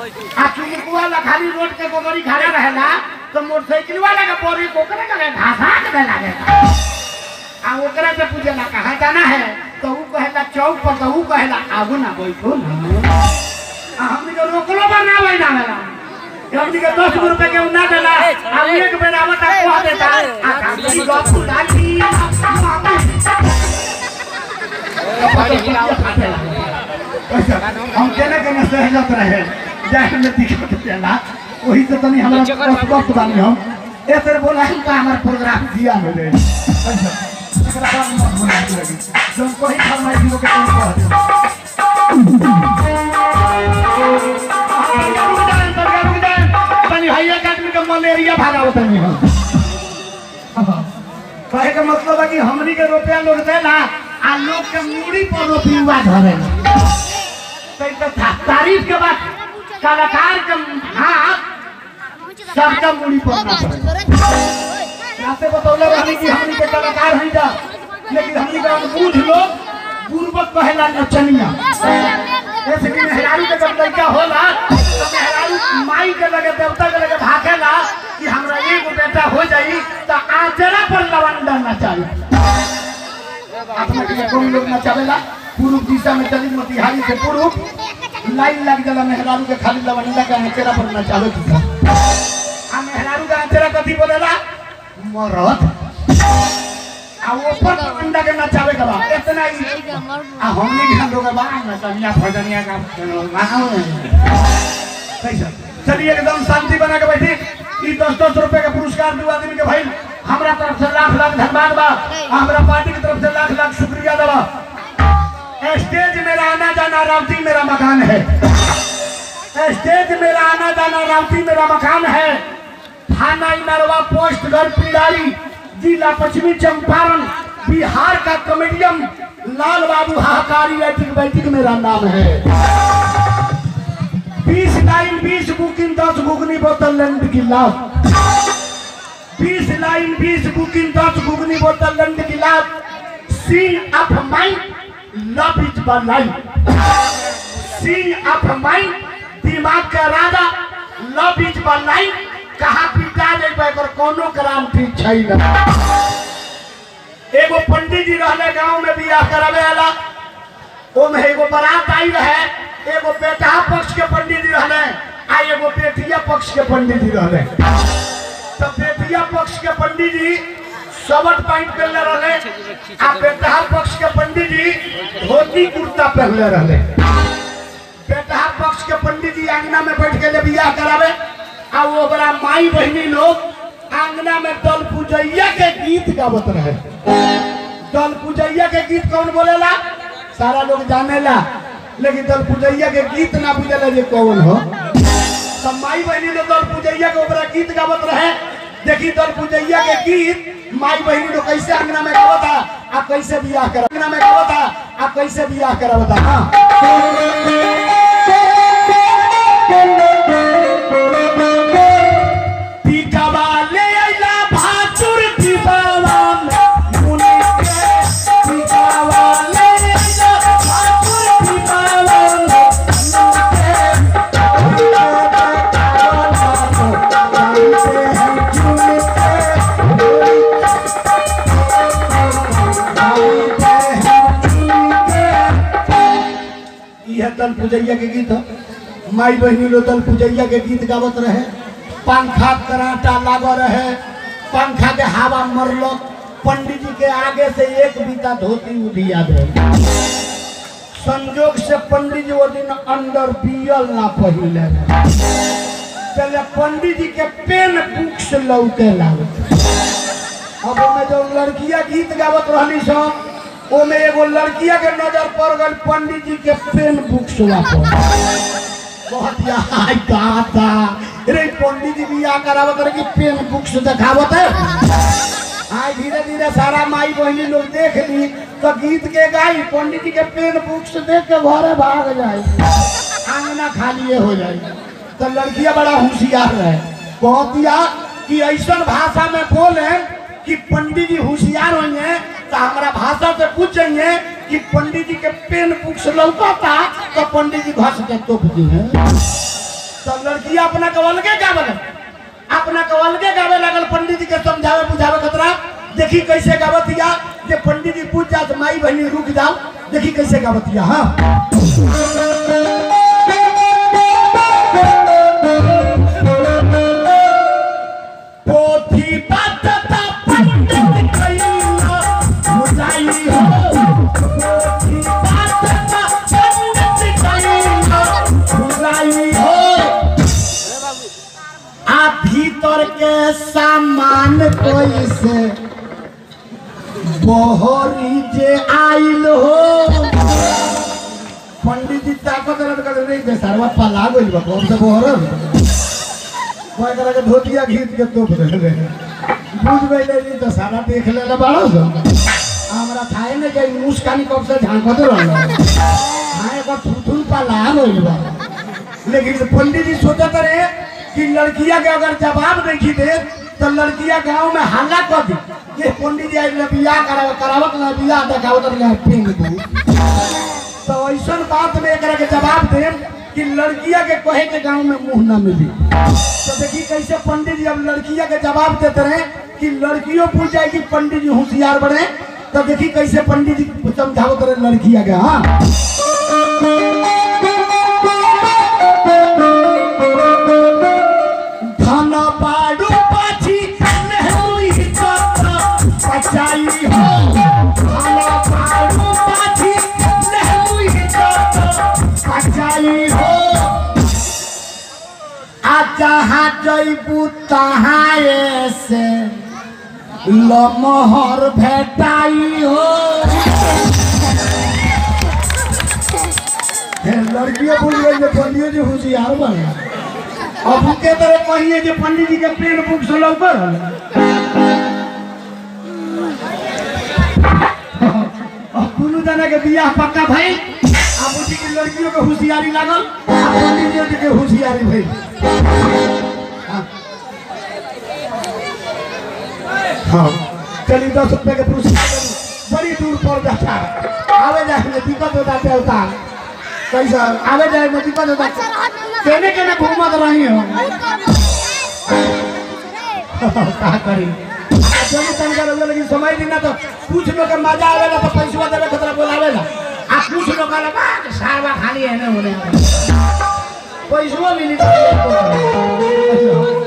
आ चुमुक वाला खाली रोड के गोगरी खड़ा रहेला तो मोटरसाइकिल वाला के बोरी कोकरे के घासा के दे लागेला आ ओकरा से पूछेला कहाँ जाना है तो ऊ कहेला चौक पर तो ऊ कहेला आगू ना बैठो ना आ हमनी के रोकलो पर ना बैठा मेरा हमनी के दस गो रुपए के ऊ ना देला आ ऊ एक बेर आवत आ कह देता आ गाड़ी गप गाड़ी हम केने केने सहजत रहे जाए में दिक्कत देला वही से तनी हमरा वक्त बानी हम ऐसे बोला ही का हमार प्रोग्राम दिया में दे एकरा बाद मत बोला लगी जब कोई फरमाई दियो के तुम कह दे तनी हाई एकेडमी के मलेरिया भागावत नहीं हम कहे के मतलब है कि हमनी के रुपया लोग देला आ लोग के मूड़ी पर रुपया धरे तो ई तो था- तारीफ के बाद कलाकार के हाथ सबका मूड़ी पर ना पड़े राते बतौले रहनी कि हमनी के कलाकार हैं जा लेकिन हमनी के अनबूझ लोग पूर्वक कहेला नचनिया ऐसे कि मेहरारू के जब लड़का होला तो मेहरारू माई के लगे देवता के लगे भागेला कि हमरा एगो बेटा हो जाई तो आचरा पर लवंडा नचाई अपने के कौन लोग नचावेला पूर्व दिशा में चली मोतिहारी से पूर्व लाइन लग जाला मेहरारू के खाली लवंडा के आचरा पर नचावे की आ मेहरारू के आचरा कथी बोलेला मरद आ ऊपर लवंडा के नचावे के बा इतना ही आ हमने भी हम लोग बा नचनिया भजनिया का गाना कैसा चलिए एकदम शांति बना के बैठी ई दस दस रुपए के पुरस्कार दू आदमी के भाई हमरा तरफ से लाख लाख धन्यवाद बा आ हमरा पार्टी की तरफ से लाख लाख शुक्रिया दबा स्टेज मेरा आना जाना रावती मेरा मकान है स्टेज मेरा आना जाना रावती मेरा मकान है थाना इनरवा पोस्ट घर पिंडारी जिला पश्चिमी चंपारण बिहार का कॉमेडियन लाल बाबू हाहाकारी एटिक बैटिक मेरा नाम है बीस लाइन बीस बुकिंग दस गुगनी बोतल लंड गिलास बीस लाइन बीस बुकिंग दस गुगनी बोतल लंड गिलास scene of mind love is one life scene of mind दिमाग का राजा लव इज वन लाइफ कहाँ पिटा जेबे एकर कोनो क्रांति छै ना एगो पंडित जी रहले गांव में बियाह करावे वाला ओमे एगो बारात आई रहे एगो बेटा पक्ष के पंडित जी रहले आ एगो बेटिया पक्ष के पंडित जी रहले तो बेटिया पक्ष के पंडित जी सबट पैंट पहनले रहले आ बेटा पक्ष के पंडित जी धोती कुर्ता पहनले रहले बेटा पक्ष के पंडित जी आंगना में बैठ के ले बियाह करावे आ वो बड़ा माई बहनी लोग आंगना में दल पूजैया के गीत गावत रहे दल पूजैया के गीत कौन बोलेला सारा लोग जानेला लेकिन दल पूजैया के गीत ना बुझेला जे कौन हो तो माई बहनी लोग दल पूजैया के ओकरा गीत गावत रहे देखी दल पूजैया के गीत माई बहनी लोग कैसे अंगना में गावता आ कैसे बियाह कर अंगना में गावता आ कैसे बियाह करावता हाँ टीकावा ले आइला भाचुर टीकावा मुनि के टीकावा ले आइला भाचुर टीकावा मुनि के जानते हैं चुन के जानते हैं चुन के यह दल पूजैया के गीत हो माई बहनी लोग दल पूजैया के गीत गावत रहे पंखा कराटा लाग रहे पंखा के हवा मरलो पंडित जी के आगे से एक बीता धोती उधिया दे संजोग से पंडित जी वो दिन अंदर पियल ना पहिले पहले पंडित जी के पेन बुक से लौटे लागत अब ओमे जो लड़किया गीत गावत रहली सब ओमे एगो लड़किया के नजर पड़ गई पंडित जी के पेन बुक से वापस बहुत यार गाता रे पंडित जी बियाह करावत रहे कि पेन बुक से दिखावत है आज धीरे धीरे सारा माई बहनी लोग देख ली तो गीत के गाई पंडित जी के पेन बुक से देख के घरे भाग जाए आंगना खाली हो जाए तो लड़कियां बड़ा होशियार रहे बहुत या कि ऐसा भाषा में बोले कि पंडित जी होशियार होंगे तो हमारा भाषा से पूछेंगे कि पंडित जी के पेन बुक से लौटा था तो पंडित जी घस के तोप दी है तो लड़किया अपना के अलगे गावे लगल अपना के अलगे गावे लगल पंडित जी के समझावे बुझावे खतरा देखी कैसे गावतिया जे पंडित जी पूछ जात माई बहनी रुक जाओ देखी कैसे गावतिया हाँ पोथी पातता पंडित कइला बुझाई हो पोथी पातता पंडित कइला बुझाई हो आ भीतर के सामान कोई से बहरी जे आइल हो पंडित जी ताकत रह कर नहीं दे सरवा पला गइल बा कौन से बहर कोई तरह के धोतिया घीच के तोप देले बुझ गइले नहीं तो सारा देख लेला बाड़ो सो हमरा थाए ने गई मुस्कानी कब से झांकत रहल हां एक बार थुथुन पला गइल बा लेकिन पंडित जी सोचत रहे कि लड़किया के अगर जवाब नहीं दे तो लड़किया गांव में हल्ला कर दी ये पंडित जी आई बियाह कराव करावत ना बियाह देखावत ना पिंग दू तो ऐसा बात में एकरा के जवाब दे कि लड़किया के कहे के गांव में मुंह ना मिली तो देखी कैसे पंडित जी अब लड़किया के जवाब देते रहे कि लड़कियों पूछ जाए कि पंडित जी होशियार बने तो देखी कैसे पंडित जी समझावत रहे लड़किया के हाँ धन बाडू पाछी नेहुई कत बचाई हो धन बाडू पाछी नेहुई कत बचाई हो आ जहाँ जैबू तहाँ से लमहर भेटाई हो हे, लड़कियों बोल रही है पंडियो जी होशियार बन अब के तरह कहिए जे पंडित जी के पेन बुक से लौकर अब दुनू जना के बियाह पक्का भइल आ बुझी के लड़कियों के होशियारी लागल आ पंडित जी के होशियारी भइल हाँ। हाँ चलिए दस रुपए के पुरस्कार देलू। बड़ी दूर पर जाता है आवे जाए में दिक्कत होता है होता कैसा आवे जाए में दिक्कत होता है केने केने घूमत रही हो का करी चली तन कर लेकिन समय दिन तो कुछ लोग के मजा आवेला तो पैसा देवे खतरा बोलावेला आ कुछ लोग का बा सारवा खाली है ना होने पैसा मिली तो